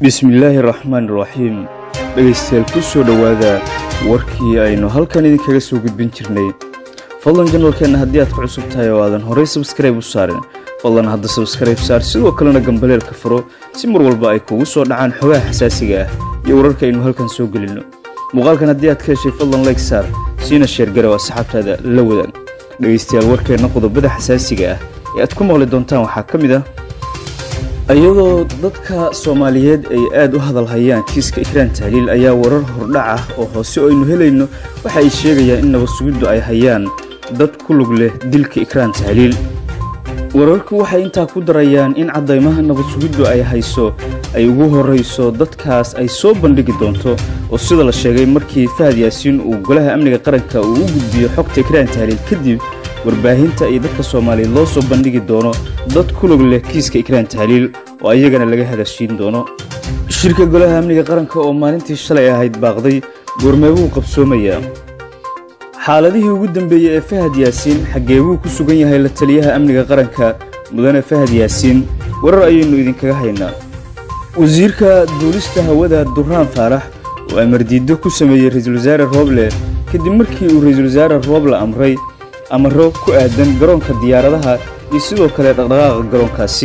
bismillaahi raxmaan raxiim dhegaystayaal ku soo dhowaada warkii aynu halkan idinkaga soo gudbin jirnay fadlan janalkeenna haddii aad ku cusub tahay oo aadan horey sabskrayb u saarin fadlan hadda sabskrayb saar sidoo kalena gambaleelka furo si mar walba ay kugu soo dhacaan xogaha xasaasiga ah iyo wararka aynu halkan soo gelinno muuqaalkan haddii aad ka heshay fadlan layg saar siina sheergarow asxaabtaada la wadaag dhegaystayaal warkeenna qodobada xasaasiga ah ee aad ku maqli doontaan waxaa ka mid ah iyadoo dadka soomaaliyeed ay aad u hadalhayaan kiiska ikraan tahliil ayaa warar hordhac ah oo hoose oo aynu helayno waxa ay sheegayaan in nabad sugiddu ay hayaan dad ku lug leh dilka ikraan tahliil wararku waxay intaa ku darayaan in caddaymaha nabad sugiddu ay hayso ay ugu horrayso dadkaas ay soo bandhigi doonto oo sida la sheegay markii fahad yaasiin uu golaha amniga qaranka uu u gudbiyo xogta ikraan tahliil kadib warbaahinta iyo dadka soomaaliyeed loo soo bandhigi doono dad ku log leh kiiska ikraan tahliil oo ayagana laga hadashiin doono shirka golaha amniga qaranka oo maalintii shalay ahayd baaqday goormeebuu qabsoomayaa xaaladihii ugu dambeeyey ee fahad yaasiin xaggeebuu ku sugan yahay la taliyaha amniga qaranka mudane fahad yaasiin warar ayaynu idinkaga haynaa wasiirka duulista hawada duraan faarax oo amardiiddo ku sameeyey ra-iisul wasaare rooble kadib markii uu ra-iisul wasaare rooble amray amaro ku aadan garoonka diyaaradaha iyo sidoo kale dhaqdhaqaaqa garoonkaasi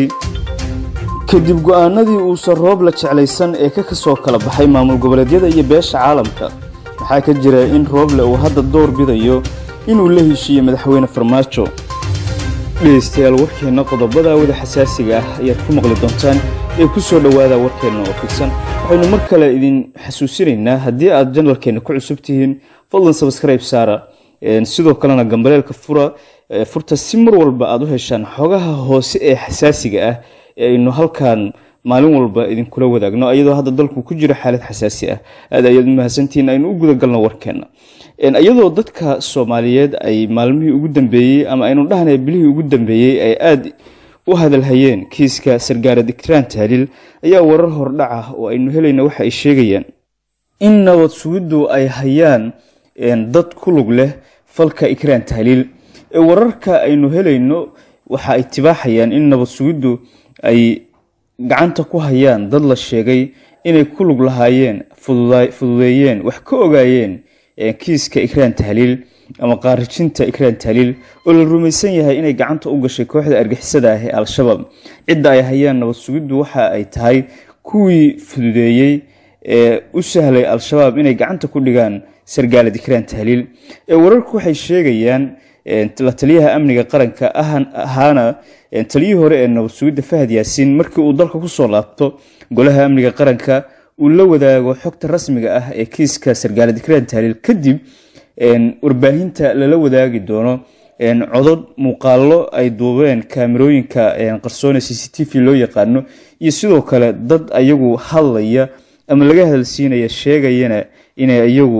kadib go'aanadii uusan rooble jeclaysan ee ka kasoo kala baxay maamul goboleedyada iyo beesha caalamka waxaa ka jira in rooble uu hadda door bidayo inuu la heshiiyo madaxweyne farmaajo dhegaystayaal warkeenna qodobada wada xasaasiga ah ayaad ku maqli doontaan ee ku soo dhowaada warkeenna oo fidsan waxaynu mar kale idin xasuusinaynaa haddii aad janalkeenna ku cusub tihiin fadlan sabskrayb saara sidoo kalena gambaleelka fura furta si mar walba aad u heshaan xogaha hoose ee xasaasiga ah ee aynu halkan maalin walba idinkula wadaagno iyadoo hadda dalku ku jiro xaalad xasaasi ah aad ayaad mahadsantihiin aynu u gudagalno warkeenna iyadoo dadka soomaaliyeed ay maalmihii ugu dambeeyey ama aynu dhahnay bilihii ugu dambeeyey ay aad u hadalhayeen kiiska sargaarad ikraan tahliil ayaa warar hordhac ah oo aynu helayna waxa ay sheegayaan in nabad sugiddu ay hayaan dad ku lug leh falka ikraan tahliil ee wararka aynu helayno waxa ay tibaaxayaan in nabad sugiddu ay gacanta ku hayaan dad la sheegay inay ku lug lahaayeen fududeeyeen wax ka ogaayeen kiiska ikraan tahliil ama qaarijinta ikraan tahliil oo la rumaysan yahay inay gacanta u gashay kooxda argixisada ah ee al-shabaab cidda ay hayaan nabad sugiddu waxa ay tahay kuwii fududeeyey ee u sahlay al-shabaab inay gacanta ku dhigaan sargaalad ikraan tahliil ee wararku waxay sheegayaan la taliyaha amniga qaranka ahaana taliyihii hore ee nabad sugidda fahad yaasiin markii uu dalka kusoo laabto golaha amniga qaranka uu la wadaago xogta rasmiga ah ee kiiska sargaalad ikraan tahliil kadib warbaahinta lala wadaagi doono codod muuqaallo ay duubeen kaamirooyinka qarsoone c c t v loo yaqaano iyo sidoo kale dad ayagu hadlaya ama laga hadalsiinaya sheegayana inay iyagu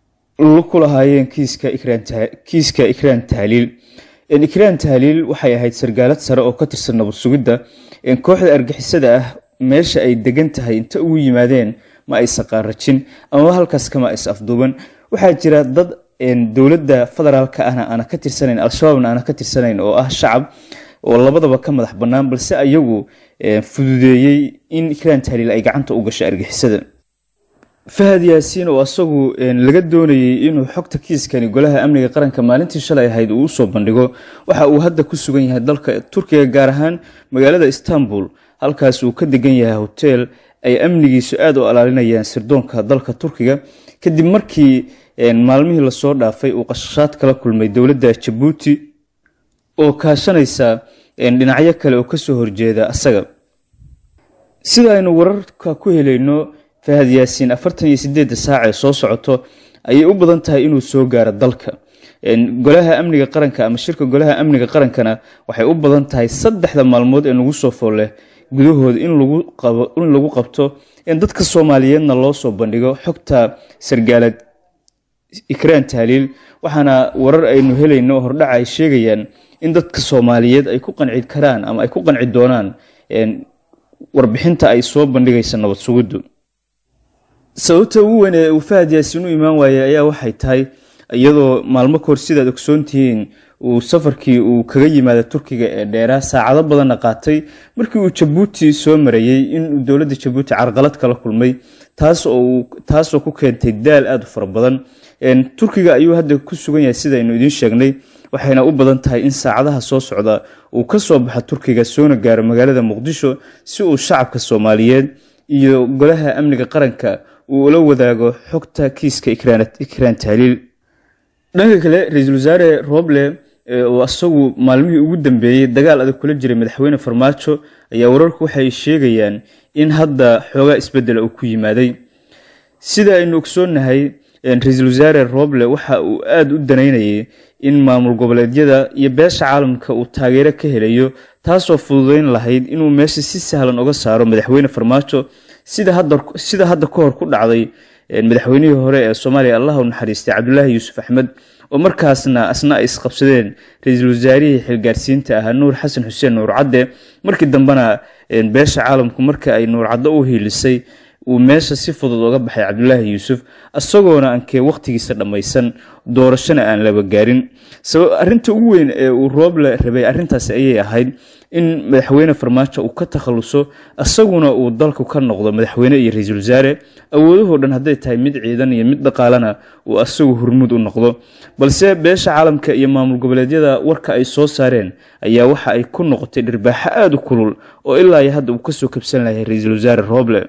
ku lahaayeen kiiska ikraan tahliil ikraan tahliil waxay ahayd sargaalad sare oo ka tirsan nabad sugidda kooxda argixisada ah meesha ay degan tahay inta ugu yimaadeen ma aysan qaarajin amaba halkaas kama is afduuban waxaa jira dad dowladda federaalka ahna aana ka tirsanayn al-shabaabna aana ka tirsanayn oo ah shacab oo labadaba ka madax bannaan balse ayagu fududeeyey in ikraan tahliil ay gacanta u gashay argixisada fahad yaasiin oo asagu laga doonayey inuu xogta kiiskani golaha amniga qaranka maalintii shalay ahayd uu usoo bandhigo waxa uu hadda ku sugan yahay dalka turkiga gaar ahaan magaalada istanbul halkaas uu ka degan yahay hoteel ay amnigiisu aad u alaalinayaan sirdoonka dalka turkiga kadib markii maalmihii lasoo dhaafay uu qashashaad kala kulmay dowladda jabuuti oo kaashanaysa dhinacyo kale oo kasoo horjeeda asaga sida aynu wararka ku helayno fahad yaasiin afartan iyo sideedda saac ee soo socoto ayay u badan tahay inuu soo gaaro dalka golaha amniga qaranka ama shirka golaha amniga qarankana waxay u badan tahay saddexda maalmood ee nagu soo fool leh gudahooda in lagu qabto dadka soomaaliyeedna loo soo bandhigo xogta sargaalad ikraan tahliil waxaana warar aynu helayno hordhaca ay sheegayaan in dadka soomaaliyeed ay ku qanci karaan ama ay ku qanci doonaan warbixinta ay soo bandhigaysa nabad sugiddu sababta ugu weyn ee uu fahad yaasiin u imaan waayey ayaa waxay tahay iyadoo maalmo kahor sidaad ogsoon tihiin uu safarkii uu kaga yimaada turkiga ee dheeraa saacado badanna qaatay markii uu jabuuti soo marayey inuu dowladda jabuuti carqalad kala kulmay taasoo ku keentay daal aada u fara badan turkiga ayuu hadda ku sugan yahay sidaynu idiin sheegnay waxayna u badan tahay in saacadaha soo socda uu ka soo baxo turkiga soona gaaro magaalada muqdisho si uu shacabka soomaaliyeed iyo golaha amniga qaranka uu ula wadaago xogta kiiska ikraan tahliil dhanka kale ra-iisul wasaare roble oo isagu maalmihii ugu dambeeyey dagaal adag kula jiray madaxweyne farmaajo ayaa wararku waxay sheegayaan in hadda xoogaa isbedela uu ku yimaaday sida aynu ogsoonnahay ra-iisul wasaare roble waxa uu aada u danaynayay in maamul goboleedyada iyo beesha caalamka uu taageero ka helayo taasoo fududeyn lahayd inuu meesha si sahlan uga saaro madaxweyne farmaajo sida hadda ka hor ku dhacday madaxweynihii hore ee soomaaliya allah u naxariistay cabdulaahi yuusuf axmed oo markaasna asna ay isqabsadeen ra-iisul wasaarihii xilgaarsiinta ahaa nuur xasan xuseen nuur cadde markii dambena beesha caalamku marka ay nuur caddo u hiilisay uu meesha si fudud uga baxay cabdulaahi yuusuf isagoona ankee wakhtigiisa dhammaysan doorashona aan laba gaarin arinta ugu weyn ee uu rooble rabay arintaasi ayay ahayd in madaxweyne farmaajo uu ka takhaluso isaguna uu dalku ka noqdo madaxweyne iyo ra-iisul wasaare awoodahoo dhan hadday tahay mid ciidan iyo mid dhaqaalena uu asagu hurmud u noqdo balse beesha caalamka iyo maamul goboleedyada warka ay soo saareen ayaa waxa ay ku noqotay dhirbaaxo aada u kulul oo ilaa iyo hadda uu kasoo kabsan lahay ra-iisul wasaare rooble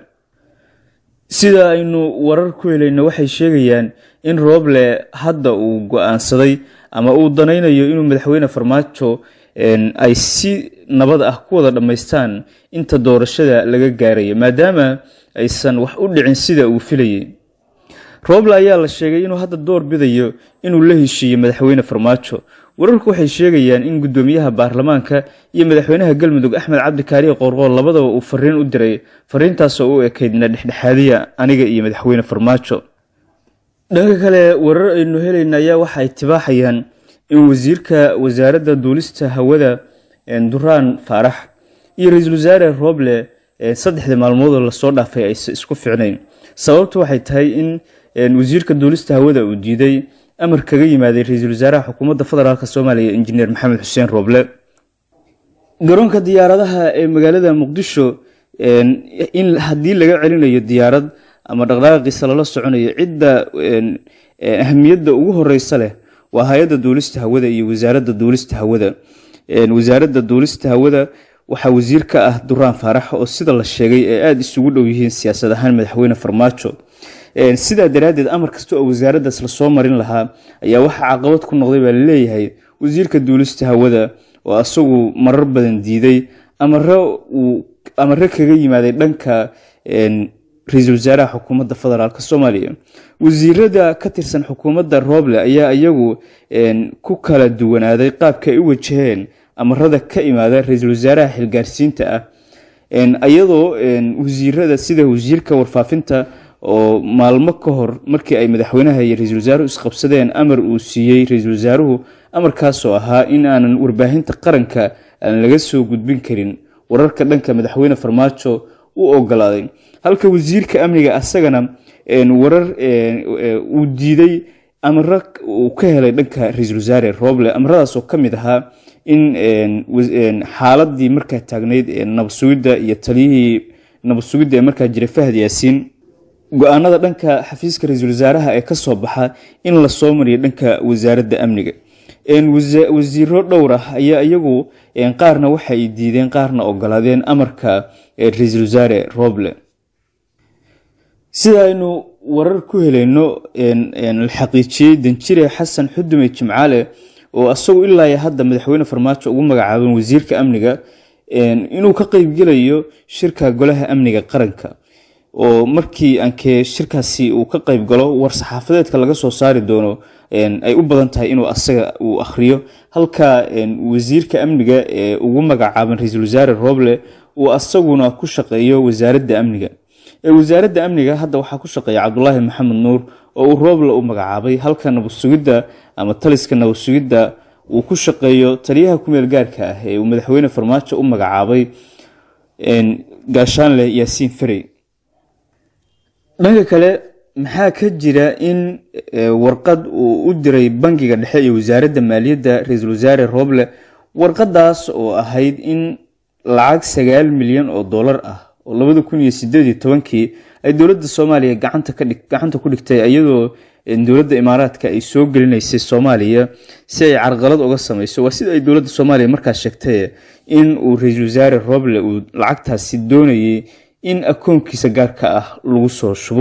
sida aynu warar ku helayno waxay sheegayaan in rooble hadda uu go-aansaday ama uu danaynayo inuu madaxweyne farmaajo ay si nabad ah ku wada dhammaystaan inta doorashada laga gaarayo maadaama aysan wax u dhicin sida uu filayay rooble ayaa la sheegay inuu hadda door bidayo inuu la heshiiyo madaxweyne farmaajo wararku waxay sheegayaan in guddoomiyaha baarlamaanka iyo madaxweynaha galmudug axmed cabdi kaariye qoorqool labadaba uu fariin u diray fariintaasoo u ekaydna dhexdhexaadiya aniga iyo madaxweyne farmaajo dhanka kale warar aynu helayna ayaa waxa ay tibaaxayaan in wasiirka wasaaradda duulista hawada duraan faarax iyo ra-iisul wasaare rooble saddexdii maalmoodoo lasoo dhaafay aysa isku ficnayn sababtu waxay tahay in wasiirka duulista hawada uu diiday amar kaga yimaaday ra-iisul wasaaraha xukuumadda federaalk soomaaliya injineer maxamed xuseen rooble garoonka diyaaradaha ee magaalada muqdisho in haddii laga celinayo diyaarad ama dhaqdhaqaaqiisa lala soconayo cidda ahamiyadda ugu horeysa leh waa hay-adda duulista hawada iyo wasaaradda duulista hawada wasaaradda duulista hawada waxaa wasiir ka ah duraan faarax oo sida la sheegay ee aada isugu dhow yihiin siyaasad ahaan madaxweyne farmaajo sidaa daraaddeed amar kasta oo wasaaraddaas lasoo marin lahaa ayaa waxaa caqabad ku noqday baa laleeyahay wasiirka duulista hawada oo isagu marar badan diiday amare kaga yimaaday dhanka ra-iisul wasaaraha xukuumadda federaalk soomaaliya wasiirada ka tirsan xukuumadda rooble ayaa iyagu ku kala duwanaaday qaabka ay u wajaheen amarada ka imaada ra-iisul wasaaraha xilgaarsiinta ah iyadoo wasiirada sida wasiirka warfaafinta oo maalmo ka hor markii ay madaxweynaha iyo ra-iisul wasaaruhu isqabsadeen amar uu siiyey ra-iisul wasaaruhu amarkaasoo ahaa in aanan warbaahinta qaranka aan laga soo gudbin karin wararka dhanka madaxweyne farmaajo u ogolaaday halka wasiirka amniga asagana warar uu diiday amaro uu ka helay dhanka ra-iisul wasaare rooble amaradaasoo ka mid ahaa in xaaladii markaa taagnayd nabadsugidda iyo taliyihii nabadsugidda ee markaa jiray fahad yaasiin go-aanada dhanka xafiiska ra-iisul wasaaraha ee kasoo baxa in lasoo mariyo dhanka wasaaradda amniga wasiiro dhowr ah ayaa iyagu qaarna waxay diideen qaarna ogolaadeen amarka ra-iisul wasaare roble sida aynu warar ku helayno la xaqiijiyey danjire xasan xudume jimcaale oo isagu ilaa hadda madaxweyne farmaajo ugu magacaaban wasiirka amniga inuu ka qeybgelayo shirka golaha amniga qaranka oo markii ankee shirkaasi uu ka qeyb galo war saxaafadeedka laga soo saari doono ay u badan tahay inuu asaga uu akhriyo halka wasiirka amniga ee ugu magacaaban ra-iisul wasaare rooble uu asaguna ku shaqeeyo wasaaradda amniga wasaaradda amniga hadda waxaa ku shaqeeya cabdulaahi maxamed nuur oo uu rooble u magacaabay halka nabadsugidda ama taliska nabadsugidda uu ku shaqeeyo taliyaha kumeel gaarka ah ee uu madaxweyne farmaajo u magacaabay gaashaanle yaasiin ferey dhanka kale maxaa ka jira in warqad uu u diray bangiga dhexe iyo wasaaradda maaliyadda ra-iisul wasaare rooble warqadaas oo ahayd in lacag sagaal milyan oo dollar ah oo labada kun iyo sideed iyo tobankii ay dowladda soomaaliya gacanta ku dhigtay iyadoo dowladda imaaraadka ay soo gelinaysay soomaaliya si ay carqalad uga sameyso waa sida ay dowladda soomaaliya markaas sheegtay in uu ra-iisul wasaare rooble uu lacagtaasi doonayay in akoonkiisa gaarka ah lagu soo shubo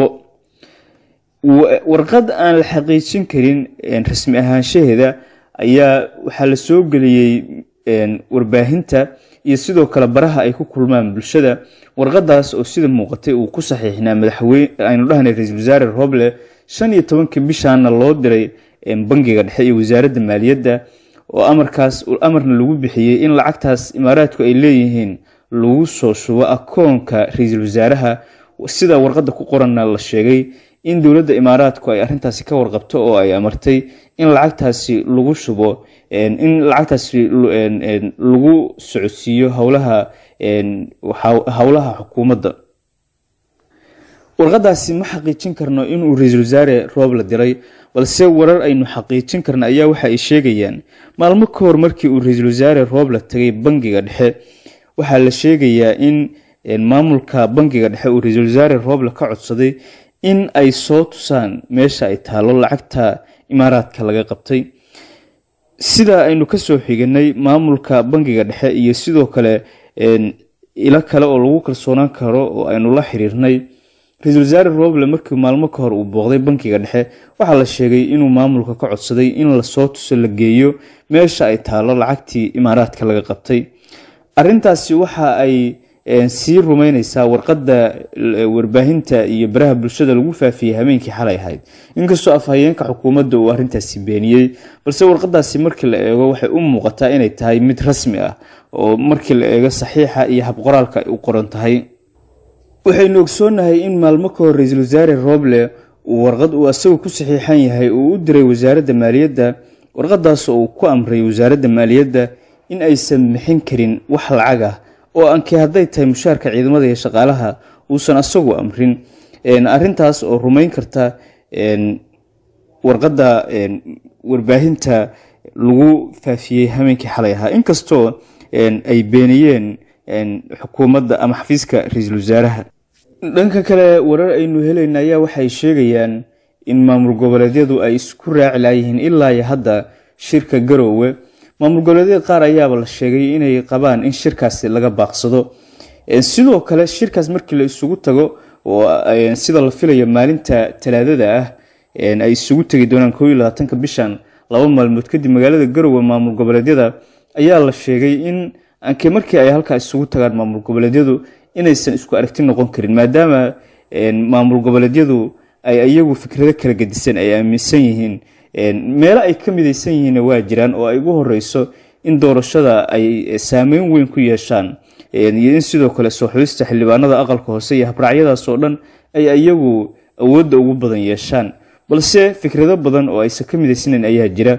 warqad aan la xaqiijin karin rasmi ahaanshaheeda ayaa waxaa la soo geliyey warbaahinta iyo sidoo kale baraha ay ku kulmaan bulshada warqadaas oo sida muuqatay uu ku saxiixnaa madaxweyne aynu dhahnay ra-iisul wasaare rooble shan iyo tobankii bishaana loo diray bangiga dhexe iyo wasaaradda maaliyadda oo amarkaas amarna lagu bixiyey in lacagtaas imaaraadku ay leeyihiin lagu soo shubo akoonka ra-iisul wasaaraha sida warqadda ku qoranna la sheegay in dowladda imaaraadku ay arrintaasi ka warqabto oo ay amartay in lacagtaasi lagu shubo in lacagtaasi lagu socodsiiyo howlaha howlaha xukuumadda warqadaasi ma xaqiijin karno inuu ra-iisul wasaare roob la diray balse warar aynu xaqiijin karna ayaa waxa ay sheegayaan maalmo ka hor markii uu ra-iisul wasaare roob la tagay bangiga dhexe waxaa la sheegayaa in maamulka bangiga dhexe uu ra-iisul wasaare rooble ka codsaday in ay soo tusaan meesha ay taalo lacagta imaaraadka laga qabtay sida aynu kasoo xiganay maamulka bangiga dhexe iyo sidoo kale ilo kale oo lagu kalsoonaan karo oo aynu la xiriirnay ra-iisul wasaare rooble markii maalmo ka hor uu booqday bankiga dhexe waxaa la sheegay inuu maamulka ka codsaday in lasoo tuso la geeyo meesha ay taalo lacagtii imaaraadka laga qabtay arintaasi waxa ay sii rumeyneysaa warqadda warbaahinta iyo baraha bulshada lagu faafiyey habeenkii xalay ahayd inkastoo afhayeenka xukuumadda uu arintaasi beeniyey balse warqadaasi markii la eego waxay u muuqataa inay tahay mid rasmi ah oo markii la eego saxiixa iyo habqoraalka ay u qoran tahay waxaynu ogsoonahay in maalmo ka hor ra-iisul wasaare rooble uu warqad uu asagu ku saxiixan yahay uu u diray wasaaradda maaliyadda warqadaas oo uu ku amray wasaaradda maaliyadda in aysan bixin karin wax lacag ah oo ankii hadday tahay mushaarka ciidamada iyo shaqaalaha uusan asagu amrin arintaas oo rumeyn karta warqadda warbaahinta lagu faafiyey habeenkii xalay ahaa inkastoo ay beeniyeen xukuumadda ama xafiiska ra-iisul wasaaraha dhanka kale warar aynu helayna ayaa waxay sheegayaan in maamul goboleedyadu ay isku raaci laayihiin ilaa iyo hadda shirka garoowe maamul goboleedyada qaar ayaaba la sheegay inay qabaan in shirkaasi laga baaqsado sidoo kale shirkaas markii la isugu tago oo sida la filayo maalinta talaadada ah ay isugu tegi doonaan koo iyo labaatanka bishan laba maalmood kadib magaalada garoowe maamul goboleedyada ayaa la sheegay in anke markii ay halkaa isugu tagaan maamul goboleedyadu inaysan isku aragti noqon karin maadaama maamul goboleedyadu ay iyagu fikrado kala gedisan ay aaminsan yihiin meelo ay ka midaysan yihiinna waa jiraan oo ay ugu horeyso in doorashada ay saameyn weyn ku yeeshaan iyo in sidoo kale soo xulista xildhibaanada aqalka hoose iyo habraacyadaas oo dhan ay iyagu awoodda ugu badan yeeshaan balse fikrado badan oo aysan ka midaysaneyn ayaa jira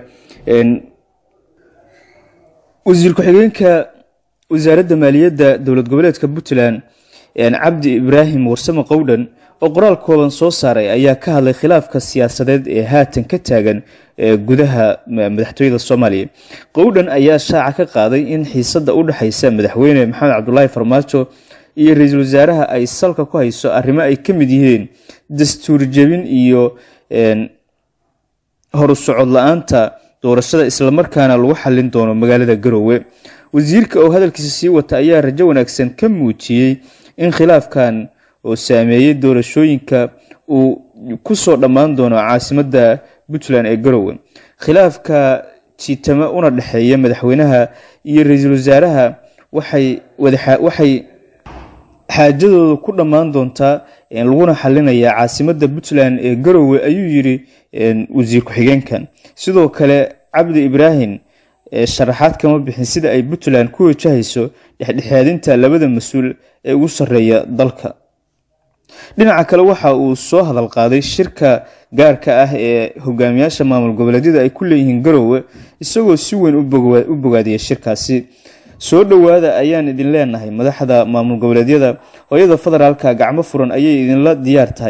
wasiir ku-xigeenka wasaaradda maaliyadda dowlad goboleedka puntland cabdi ibraahim warsame qowdhan oo qoraal kooban soo saaray ayaa ka hadlay khilaafka siyaasadeed ee haatan ka taagan gudaha madaxtooyada soomaaliya qowdhan ayaa shaaca ka qaaday in xiisada u dhexeysa madaxweyne maxamed cabdulaahi farmaajo iyo ra-iisul wasaaraha ay salka ku hayso arrimo ay ka mid yihiin dastuur jebin iyo horu socod la-aanta doorashada islamarkaana lagu xallin doono magaalada garoowe wasiirka oo hadalkiisa sii wata ayaa rajo wanaagsan ka muujiyey in khilaafkan oo saameeyey doorashooyinka uu kusoo dhammaan doono caasimadda puntland ee garoowe khilaafka jiitama una dhexeeya madaxweynaha iyo ra-iisul wasaaraha waxay xaajadooda ku dhammaan doontaa laguna xalinayaa caasimadda puntland ee garoowe ayuu yiri wasiir ku-xigeenkan sidoo kale cabdi ibraahim sharaxaad kama bixin sida ay puntland ku wajahayso dhexdhexaadinta labada mas-uul ee ugu sarreeya dalka dhinaca kale waxa uu soo hadal qaaday shirka gaarka ah ee hogaamiyaasha maamul goboleedyada ay ku leeyihiin garoowe isagoo si weyn u bogaadiyay shirkaasi soo dhowaada ayaan idin leenahay madaxda maamul goboleedyada hooyada federaalka gacmo furan ayay idinla diyaar tahay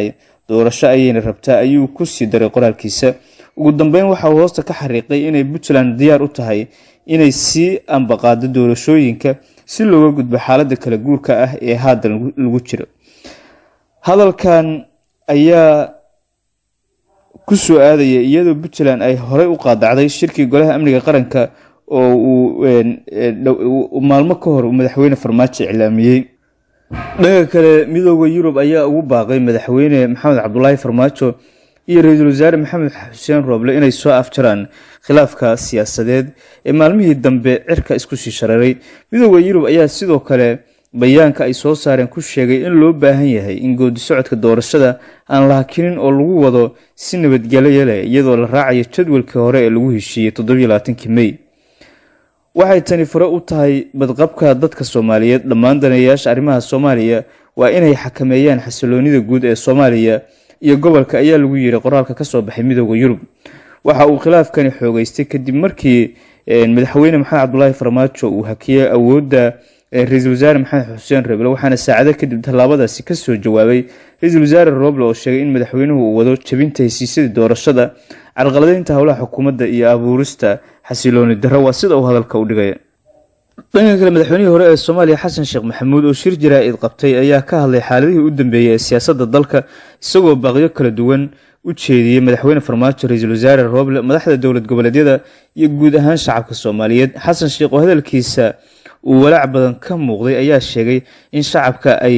doorasho ayayna rabtaa ayuu ku sii daray qoraalkiisa ugu dambeyn waxa uu hoosta ka xariiqay inay puntland diyaar u tahay inay sii ambaqaado doorashooyinka si looga gudbo xaaladda kala guurka ah ee haatan lagu jiro hadalkan ayaa ku soo aadaya iyadoo puntland ay horey u qaadacday shirkii golaha amniga qaranka oo uu maalmo ka hor madaxweyne farmaajo iclaamiyey dhanka kale midooda yurub ayaa ugu baaqay madaxweyne maxamed cabdulaahi farmaajo iyo ra-iisul wasaare maxamed xuseen rooble inay soo afjaraan khilaafka siyaasadeed ee maalmihii dambe cirka isku sii shareeray midooda yurub ayaa sidoo kale bayaanka ay soo saareen ku sheegay in loo baahan yahay in goodi socodka doorashada aan la hakinin oo lagu wado si nabadgelyo leh iyadoo la raacayo jadwalkii hore ee lagu heshiiyey toddobylabaatanki mey waxay tani fure u tahay badqabka dadka soomaaliyeed dhammaan daneeyayaasha arrimaha soomaaliya waa inay xakameeyaan xasiloonida guud ee soomaaliya iyo gobolka ayaa lagu yiri qoraalka kasoo baxay midooda yurub waxa uu khilaafkani xoogeystay kadib markii madaxweyne maxamed cabdulaahi farmaajo uu hakiyey awoodda ra-iisul wasaare maxamed xuseen roble waxaana saacado kadib tallaabadaasi kasoo jawaabay ra-iisul wasaare roble oo sheegay in madaxweynuhu uu wado jabinta hesiisyadii doorashada carqaladeynta howlaha xukuumadda iyo abuurista xasilooni darro waa sida uu hadalka u dhigaya dhanka kale madaxweynihii hore ee soomaaliya xasan sheekh maxamuud oo shir jaraa-id qabtay ayaa ka hadlay xaaladihii u dambeeyey ee siyaasadda dalka isagoo baaqyo kala duwan u jeediyey madaxweyne farmaajo ra-iisul wasaare rooble madaxda dowlad goboleedyada iyo guud ahaan shacabka soomaaliyeed xasan sheekh oo hadalkiisa uu walaac badan ka muuqday ayaa sheegay in shacabka ay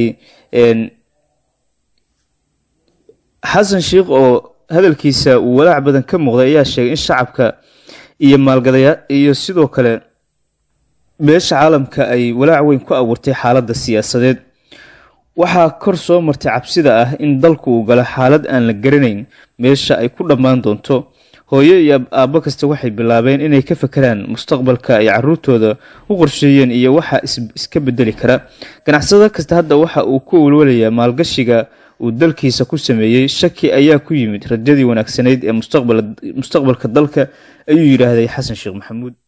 xasan sheekh oo hadalkiisa uu walaac badan ka muuqday ayaa sheegay in shacabka iyo maalgadaya iyo sidoo kale beesha caalamka ay walaac weyn ku abuurtay xaaladda siyaasadeed waxaa kor soo martay cabsida ah in dalku uu galo xaalad aan la garanayn meesha ay ku dhammaan doonto hooyo iyo aabbo kasta waxay bilaabeen inay ka fakeraan mustaqbalka ay caruurtooda u qorsheeyeen iyo waxa iska bedeli kara ganacsado kasta hadda waxa uu ku walwalayaa maalgashiga uu dalkiisa ku sameeyey shaki ayaa ku yimid rajadii wanaagsanayd ee mustaqbalka dalka ayuu yidhaahday xasan sheekh maxamuud